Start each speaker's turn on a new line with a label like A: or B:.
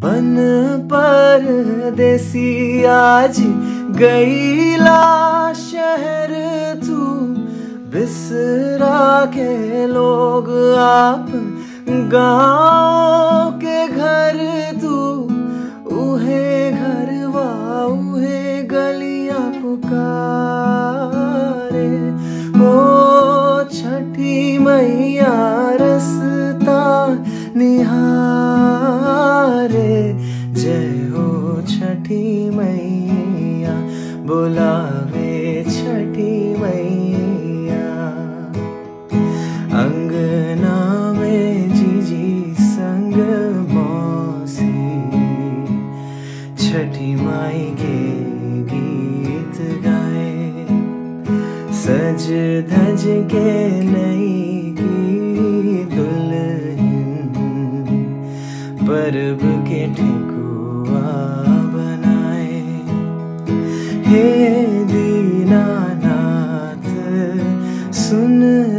A: बन पर देसी आज गईला शहर तू बिसरा के लोग आप गाँव के घर तू उहे घरवा उहे गलियां पुकारे ओ छठी मैया रसता निहारे जय हो छठी मैया बुलावे छठी मैया अंगना में जीजी संग मौसी छठी माई के गीत गाए सज धज के नई की दुल्हन परब के ठेकुआ बनाए हे दीनानाथ सुन